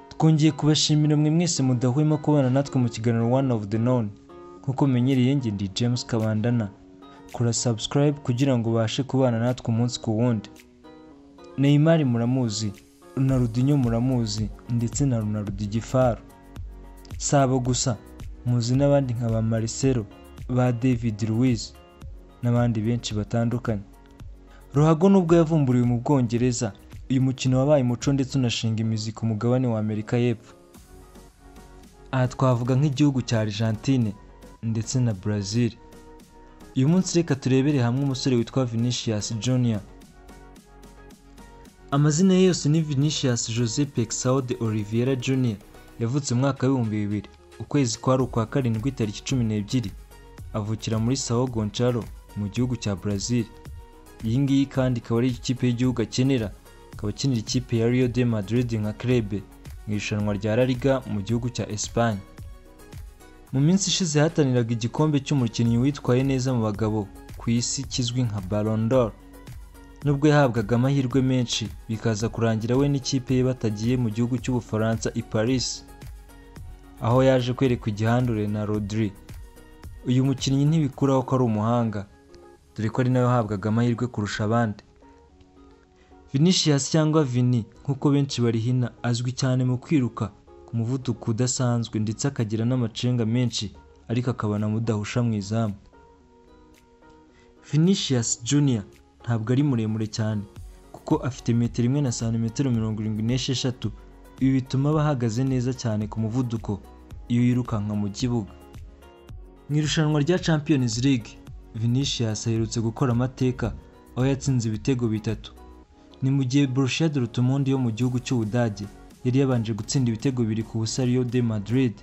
twongeye kubashimira mwe mwese mudahwema kubana natwe mu kiganiro one of the known nk'uko mumenyereye njye ndi james kabandana kora subscribe kugira ngo ubashe kubana natwe umunsi ku wundi neymar muramuzi runarudinyo muramuzi ndetse na runarudingifaru si abo gusa muzi n'abandi nka ba marcelo ba david luiz n'abandi benshi batandukanye ruhago nubwo yavumburiwe mu bwongereza uyu mukino wabaye umuco ndetse unashinga imizi ku mugabane wa amerika y'epfo aha twavuga nk'igihugu cya argentine ndetse na brazil uyu munsi reka turebere hamwe umusore witwa vinicius junior amazina ye yose ni vinicius jose pexao de oliveira junior yavutse mu mwaka w'ibihumbi bibiri ukwezi kwari ukwa karindwi tariki cumi n'ebyiri avukira muri sao gonçalo mu gihugu cya brazil iyi ngiyi kandi ikaba ari ikipe y'igihugu akenera akaba akinira ikipe ya Real de Madrid nka Clube mu irushanwa rya La Liga mu gihugu cya Espagne. Mu minsi ishize hataniraga igikombe cy'umukinnyi witwaye neza mu bagabo ku isi kizwi nka Ballon d'Or. Nubwo yahabwaga amahirwe menshi bikaza kurangira we n'ikipe ye batagiye mu gihugu cy'Ubufaransa i Paris aho yaje kwerekwa igihandure na Rodri. Uyu mukinnyi ntibikuraho ko ari umuhanga dore ko ari nawe wahabwaga amahirwe kurusha abandi. Vinicius cyangwa Vini nk'uko benshi barihina azwi cyane mu kwiruka ku muvuduko udasanzwe ndetse akagira n'amacenga menshi ariko akaba mudahusha mu izamu. Vinicius Junior ntabwo ari muremure cyane kuko afite metero imwe na santimetero mirongo irindwi n'esheshatu ibi bituma aba ahagaze neza cyane ku muvuduko iyo yirukanka mu kibuga. Mu irushanwa rya Champions League Vinicius aherutse gukora amateka aho yatsinze ibitego bitatu ni mu gihe Borussia Dortmund yo mu gihugu cy'Ubudage yari yabanje gutsinda ibitego bibiri ku busa Real de Madrid.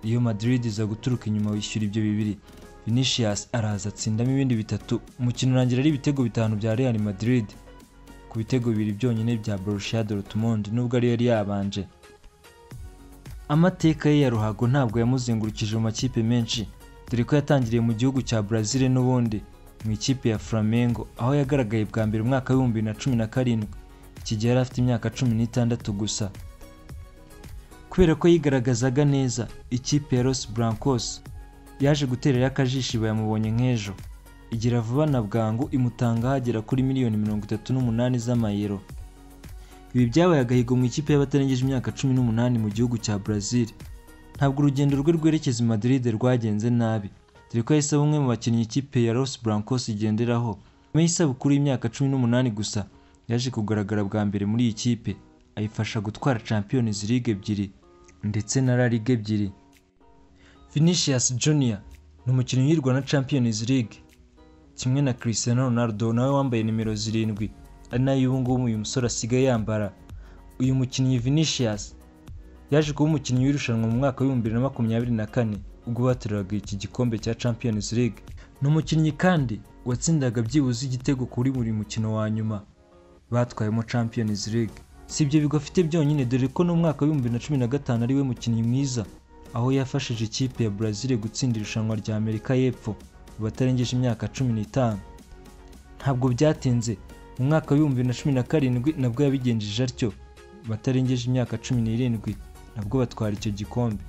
Real Madrid iza guturuka inyuma wishyura ibyo bibiri. Vinicius araza atsindamo ibindi bitatu, umukino urangira ari ibitego bitanu bya Real Madrid ku bitego bibiri byonyine bya Borussia Dortmund nubwo ariyo yari yabanje. Amateka ye ya ruhago ntabwo yamuzengurukije mu makipe menshi, dore ko yatangiriye mu gihugu cya Brazil n'ubundi mu ikipe ya Flamengo aho yagaragaye bwa mbere umwaka w'ibihumbi bibiri na cumi na karindwi iki gihe yari afite imyaka cumi n'itandatu gusa kubera ko yigaragazaga neza ikipe ya Los Blancos yaje guterera akajisho bayamubonye nk'ejo igira vuba na bwangu imutanga hagera kuri miliyoni mirongo itatu n'umunani z'amayero ibi byabaye agahigo mu ikipe y'abatarengeje imyaka cumi n'umunani mu gihugu cya Brazil ntabwo urugendo rwe rwerekeza i Madrid rwagenze nabi dore ko yahise aba umwe mu bakinnyi ikipe ya Los Blancos igenderaho nyuma y'isabukuru y'imyaka cumi n'umunani gusa yaje kugaragara bwa mbere muri iyi kipe ayifasha gutwara Champions League ebyiri ndetse na La Liga ebyiri Vinicius Junior ni umukinnyi uyirwa na Champions League kimwe na Cristiano Ronaldo nawe wambaye nimero zirindwi ari nayo ubu ngubu uyu musore asigaye yambara uyu mukinnyi Vinicius yaje kuba umukinnyi w'irushanwa mu mwaka w'ibihumbi bibiri na makumyabiri na kane ubwo bateruraga iki gikombe cya Champions League ni umukinnyi kandi watsindaga byibuze igitego kuri buri mukino wa nyuma batwayemo Champions League si ibyo bigo afite byonyine dore ko no mu mwaka w'ibihumbi bibiri na cumi na gatanu ari we mukinnyi mwiza aho yafashije ikipe ya Brazil gutsinda irushanwa rya Amerika y'Epfo mu batarengeje imyaka cumi n'itanu ntabwo byatinze mu mwaka w'ibihumbi bibiri na cumi na karindwi nabwo yabigenjeje atyo batarengeje imyaka cumi n'irindwi nabwo batwara icyo gikombe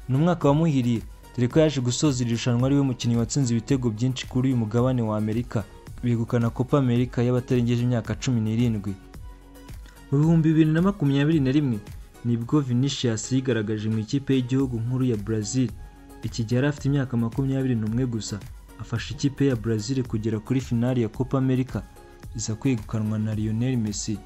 ni umwaka wamuhiriye dore ko yaje gusoza iri rushanwa ari we mukinnyi watsinze ibitego byinshi kuri uyu mugabane wa Amerika begukana Copa America y'abatarengeje imyaka cumi n'irindwi mu bihumbi bibiri na makumyabiri na rimwe nibwo Vinicius yigaragaje mu ikipe y'igihugu nkuru ya Brazil iki gihe yari afite imyaka makumyabiri n'umwe gusa afasha ikipe ya Brazil kugera kuri finali ya Copa America iza kwegukanwa na Lionel Messi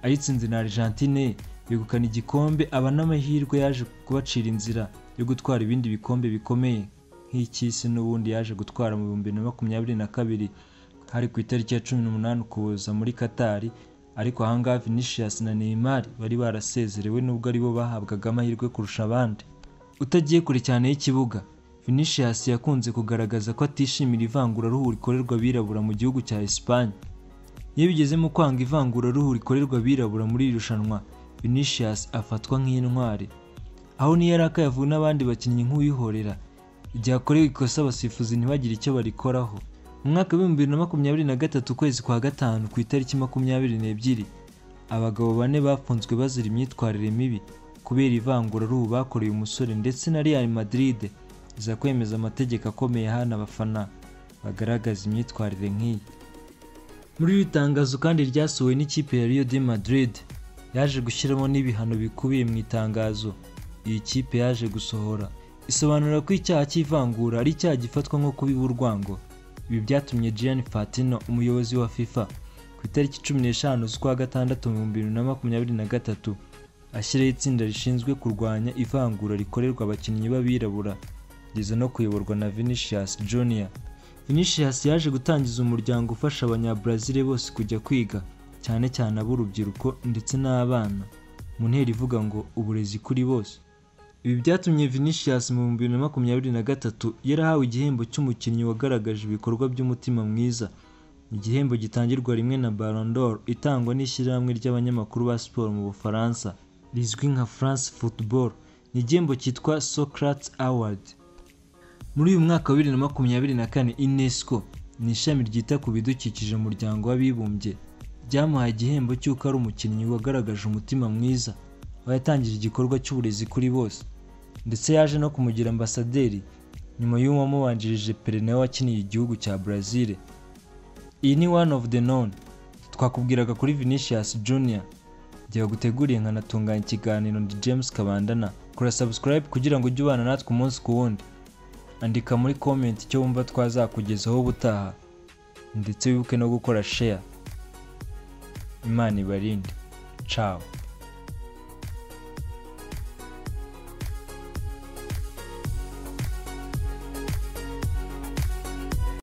ayitsinze na Argentine yegukana igikombe aba n'amahirwe yaje kubacira inzira yo gutwara ibindi bikombe bikomeye nk'icy'isi n'ubundi yaje gutwara mu bihumbi na makumyabiri na kabiri hari ku itariki ya cumi n'umunani Ukuboza muri Katari ariko ahangaha Vinicius na Neymar bari barasezerewe nubwo aribo bahabwaga amahirwe kurusha abandi utagiye kure cyane y'ikibuga Vinicius yakunze kugaragaza ko atishimira ivanguraruhu rikorerwa abirabura mu gihugu cya Espagne iyo bigezemo kwanga ivanguraruhu rikorerwa abirabura muri iri rushanwa Vinicius afatwa nk'intwari aho niyo yari akayavuwe n'abandi bakinnyi nk'uwihorera igihe akorewe ikosa abasifuzi ntibagire icyo barikoraho mu mwaka w'ibihumbi bibiri na makumyabiri na gatatu ukwezi kwa gatanu ku itariki makumyabiri n'ebyiri abagabo bane bafunzwe bazira imyitwarire mibi kubera ivanguraruhu bakoreye umusore ndetse na Real Madrid iza kwemeza amategeko akomeye hana abafana bagaragaza imyitwarire nk'iyi muri iri tangazo kandi ryasohowe n'ikipe ya Rio de Madrid yaje gushyiramo n'ibihano bikubiye mu itangazo iyi kipe yaje gusohora isobanura ko icyaha cy'ivangura ari icyaha gifatwa nko kubiba urwango ibi byatumye Gianni Infantino umuyobozi wa FIFA ku itariki cumi n'eshanu z'ukwa gatandatu mu bihumbi bibiri na makumyabiri na gatatu ashyiraho itsinda rishinzwe kurwanya ivangura rikorerwa abakinnyi b'abirabura rigeze no kuyoborwa na Vinicius Junior Vinicius yaje gutangiza umuryango ufasha abanyabrazil bose kujya kwiga cyane cyane ab'urubyiruko ndetse n'abana mu ntera ivuga ngo uburezi kuri bose ibi byatumye Vinicius mu bihumbi bibiri na makumyabiri na gatatu yarahawe igihembo cy'umukinnyi wagaragaje ibikorwa by'umutima mwiza igihembo gitangirwa rimwe na Ballon d'Or itangwa n'ishyirahamwe ry'abanyamakuru ba siporo mu Bufaransa rizwi nka France Football ni igihembo cyitwa Socrates Award muri uyu mwaka wa bibiri na makumyabiri na kane UNESCO ni ishami ryita ku bidukikije mu muryango w'abibumbye ryamuhaye igihembo cy'uko ari umukinnyi wagaragaje umutima mwiza aho yatangije igikorwa cy'uburezi kuri bose ndetse yaje no kumugira ambasaderi nyuma y'uwo wamubanjirije Pele nawe wakiniye igihugu cya Brazil iyi ni one of the known twakubwiraga kuri Vinicius Junior igihe baguteguriye nkanatunganya ikiganiro ndi James Kabandana kora subscribe kugira ngo ujye ubana natwe umunsi ku wundi andika muri comment icyo wumva twazakugezaho ubutaha ndetse wibuke no gukora share imana ibarinde ciao